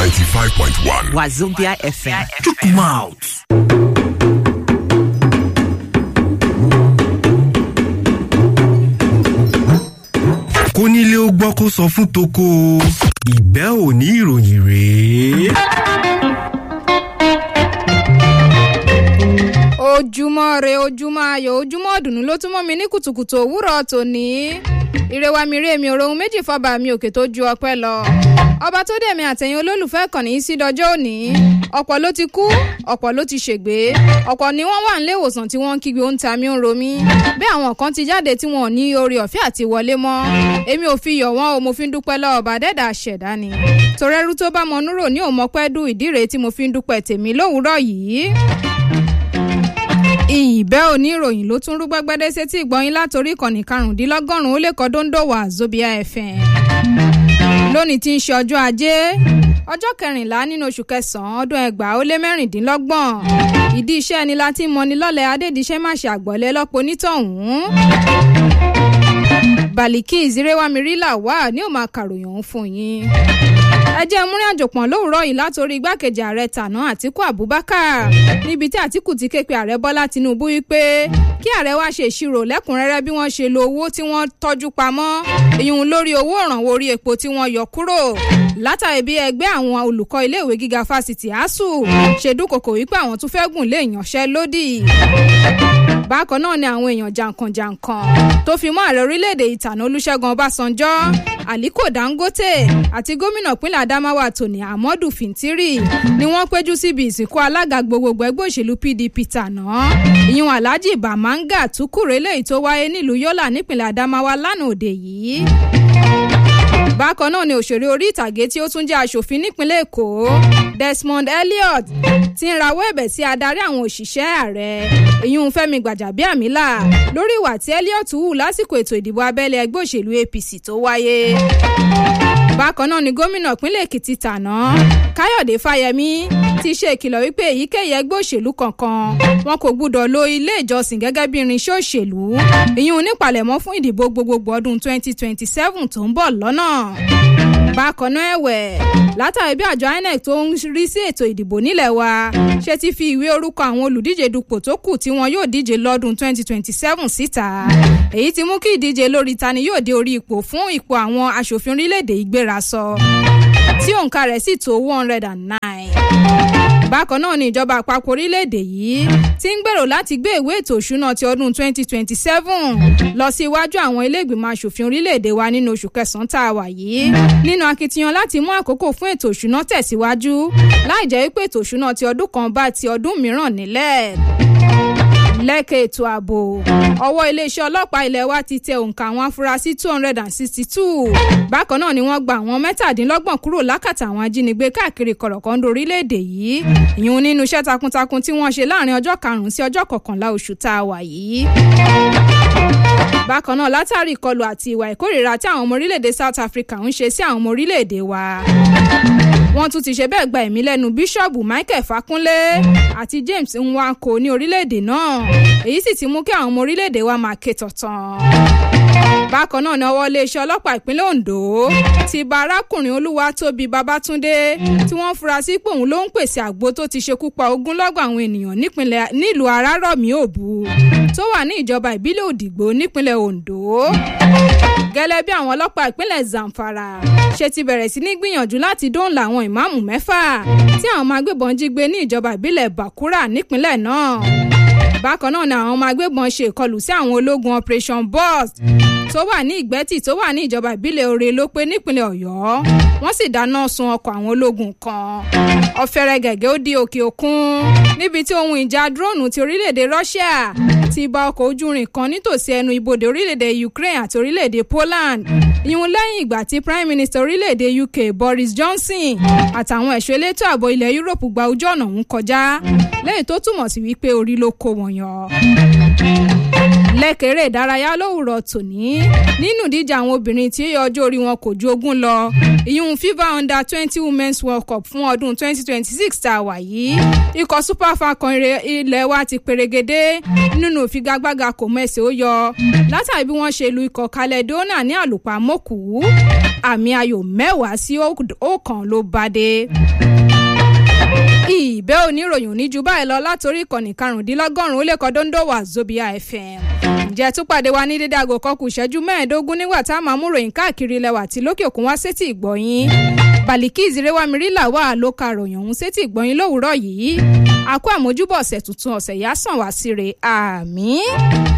95.1 Wazobia FM. Chook mouth. kónílé ó gbọ́ kó sọ fún toko ìgbẹ́ òní ìròyìn rèé. ojúmọ́ re ojúmọ́ ayọ̀ ojúmọ́ ọ̀dùnnú ló tún mọ́ mi ní kùtùkùtù òwúrọ̀ tòní ìrẹwà mi rè mi ò rohun méjì fọba mi òkè tó ju ọpẹ́ lọ ọba tó dẹ̀mí àtẹ̀yìn olólùfẹ́ kàn ní sí dọjọ́ òní ọ̀pọ̀ ló ti kú ọ̀pọ̀ ló ti ṣègbé ọ̀pọ̀ ni wọ́n wà nílé ìwòsàn tí wọ́n ń kígbe ó ń ta mí ń ro mí bẹ́ẹ̀ àwọn kan ti jáde tí wọn ò ní oore ọ̀fẹ́ àti wọlé mọ́ èmi ò fi yọ̀ wọ́n o mo fi ń dúpẹ́ lọ́wọ́ ọba dẹ́dà ṣẹ̀dá ni torẹ́rú tó bá mọ núrò ní òmọ́pẹ́ dùn ìdí rèé tí mo fi ń dúpẹ́ tèmi lówùúrọ̀ yìí ìbẹ́ oníròyìn ló tún rú gbẹ́gbẹ́dẹ́ sétí ìgbọ́yìn látòrí ìkànnì karùndínlọ́gọ́rùn-ún ó lè kọ́ dóńdó wà Zobia FM lónìí tí ń ṣe ọjọ́ ajé ọjọ́ kẹrìnlá nínú oṣù kẹsàn-án ọdún ẹgbàá ó lé mẹ́rìndínlọ́gbọ̀n ìdí iṣẹ́ ni láti mọni lọ́lẹ̀ adédìṣẹ́ má ṣe àgbọ̀lẹ́ lọ́pọ̀ onítọ̀hún Bàlíkì ìzírẹ́wámirílà wà ní òun máa kàròyìn òun fún yín ẹ jẹ́ múrin àjòpọ̀n lówùúrọ̀ yìí látòrí igbákejì ààrẹ tàná àtíkù abubakar níbi tí àtíkù ti ké pe ààrẹ bọ́lá tinubu wípé kí ààrẹ wá ṣe ìṣirò lẹ́kùnrẹ́rẹ́ bí wọ́n ṣe lo owó tí wọ́n tọ́jú pamọ́ ìyún lórí owó ìrànwọ́ orí epo tí wọ́n yọ kúrò látàrí bí ẹgbẹ́ àwọn olùkọ́ iléèwé gíga fásitì asuu ṣe dúnkokò wípé àwọn tún fẹ́ gùn lé ìyanṣẹ́lódì bákan náà ni àwọn èèyàn jàǹkànjàǹkàn tó fi mọ́ ààrẹ orílẹ̀-èdè ìtànà olúṣẹ́gun ọbásanjọ́ aliko dangote àti gómìnà ìpínlẹ̀ adamawa tòní amadu fintiri ni wọ́n péjú síbi ìsìnkú alága gbogbogbò ẹgbẹ́ òṣèlú pdp tàná ìyún alhaji bamanga tukure léyìí tó wáyé nílùú yọlá nípínlẹ̀ adamawa lánàá òde yìí bákan náà ni òṣèré orí ìtàgé tí ó tún jẹ́ aṣòfin nípínlẹ̀ èkó desmond elliot ti ń rawọ́ ẹ̀bẹ̀ sí adarí àwọn òṣìṣẹ́ ààrẹ ìyún fẹ́mi gbàjàbíàmílà lórí ìwà tí elliot hù lásìkò ètò ìdìbò abẹ́lé ẹgbẹ́ òṣèlú apc tó wáyé bákan náà ni gómìnà ìpínlẹ̀ èkìtì tàná káyọ̀dé fáyemí ti ṣe ìkìlọ̀ wípé èyíkéyìí ẹgbẹ́ òṣèlú kankan wọn kò gbúdọ̀ lo ilé ìjọsìn gẹ́gẹ́ bí irinṣẹ́ òṣèlú ìyún nípalẹ̀mọ́ fún ìdìbò gbogbogbò ọdún 2027 tó ń bọ̀ lọ́nà bákan náà ẹ̀wẹ̀ látàrí bí àjọ inec tó ń rí sí ètò ìdìbò nílẹ̀ wa ṣe ti fi ìwé orúkọ àwọn olùdíje dupò tó kù tí wọn yóò díje lọ́dún 2027 síta èyí ti mú kí ìdíje lórí tani yóò dé orí ipò fún ipò àwọn aṣòfin orílẹ̀-èdè ìgbéra sọ tí òǹkà rẹ̀ sì tó 109 bákan náà ni ìjọba àpapọ̀ orílẹ̀-èdè yìí ti ń gbèrò láti gbé ìwé ètò òṣùná ti ọdún 2027 lọ sí iwájú àwọn ilé-ìgbìmọ̀ asòfin orílẹ̀-èdè wa nínú oṣù kẹsàn-án tá a wà yìí nínú akitiyan láti mú àkókò fún ètò òṣùná tẹ̀síwájú láì jẹ́ wípé ètò òṣùná ti ọdún kan bá ti ọdún mìíràn nílẹ̀ lẹ́kẹ̀ ètò ààbò ọwọ́ iléeṣẹ́ ọlọ́pàá ilé wa ti tẹ òǹkà àwọn afurasí two hundred and sixty two bákan náà ni wọ́n gba àwọn mẹ́tàdínlọ́gbọ̀n kúrò lákàtà àwọn ajínigbé káàkiri kọ̀rọ̀kọ́ńdó orílẹ̀-èdè yìí ìyún nínú iṣẹ́ takuntakun tí wọ́n ṣe láàrin ọjọ́ karùn-ún sí ọjọ́ kọkànlá oṣù tá a wà yìí bákan náà látàrí ìkọlù àti ìwà ìkórìíra tí àwọn ọmọ orílẹ̀-èdè South Africa ń ṣe sí àwọn ọmọ orílẹ̀-èdè wa wọ́n tún ti ṣe bẹ́ẹ̀ gba ẹ̀mí lẹ́nu bíṣọ̀bù Michael Fakunle àti James Nwanko ní orílẹ̀-èdè náà èyí sì ti mú kí àwọn ọmọ orílẹ̀-èdè wa máa ké tọ̀tàn bákan náà ni ọwọ́ iléeṣẹ́ ọlọ́pàá ìpínlẹ̀ Ondo ti bá arákùnrin Olúwatóbi Babátúndé tí wọ́n fura sí pé òun ló ń pèsè àgbo tó ti ṣekú pa ogúnlọ́gọ̀ àwọn ènìyàn nílùú Arárọ̀mí Òbu tó wà ní ìjọba ìbílẹ̀ Òdìgbò nípínlẹ̀ Ondo gẹ́lẹ́ bí àwọn ọlọ́pàá ìpínlẹ̀ Zamfara ṣe ti bẹ̀rẹ̀ sí ní gbìyànjú láti dóńlà àwọn ìmáàmù mẹ́fà tí àwọn ọmọ agbébọn jí gbé ní ìjọba ìbílẹ̀ Bakura nípínlẹ̀ náà bákan náà ni àwọn ọmọ agbébọn ṣe ìkọlù sí àwọn ológun Operation Burst tó wà ní ìgbẹ́tì tó wà ní ìjọba ìbílẹ̀ Ore ló pé nípínlẹ̀ Ọ̀yọ́ wọ́n sì dáná sun ọkọ̀ àwọn ológun kan ọ̀fẹ́rẹ́ gẹ̀gẹ́ ó di òkè òkun níbi tí ohun ìjà dróònù ti orílẹ̀-èdè Russia ti bà ọkọ̀ ojú irin kan nítòsí ẹnu ibodè orílẹ̀-èdè Ukraine àti orílẹ̀-èdè Poland ìyún lẹ́yìn ìgbà tí Prime Minister orílẹ̀-èdè UK Boris Johnson àtàwọn ẹ̀ṣọ́ elétò ààbò ilẹ̀ Europe gba ojú ọ̀nà ọ̀hún kọjá lẹ́yìn tó túmọ̀ sí wípé orí ló kó wọn yọ lẹ́kẹ̀rẹ́ ìdárayá lówùrọ̀ tòní nínú ìdíje àwọn obìnrin tí ọjọ́ orí wọn kò ju ogún lọ ìyún fifa under twenty women's world cup fún ọdún twenty twenty six tá a wà yìí ikọ̀ super falcon ilẹ̀ wa ti perégedé nínú ìfigagbága kò mẹ́sẹ̀ ó yọ látàrí bí wọ́n ṣe lu ikọ̀ caledonia ní àlùpàmọ́kù àmì ayò mẹ́wàá sí ọ̀kan ló bá dé ìbẹ́ oníròyìn ní ju báyìí lọ látòrí ìkànnì karùndínlọ́gọ́rùn-ún ó lè kọ́ dóńdó wà zobia fm ǹjẹ́ tún pàdé wa ní dédé aago kan kù ìṣẹ́jú mẹ́ẹ̀ẹ́dógún nígbà tá a máa mú ròyìn káàkiri ilẹ̀ wa tí lókè òkun wá sétí ìgbọ̀yìn balikis rewamiri wà ló ka ròyìn ọ̀hún sétí ìgbọ̀yìn lówùúrọ̀ yìí àkó àmójúbọ̀ ọ̀sẹ̀ tuntun ọ̀sẹ̀ yá sàn wá síre àmì.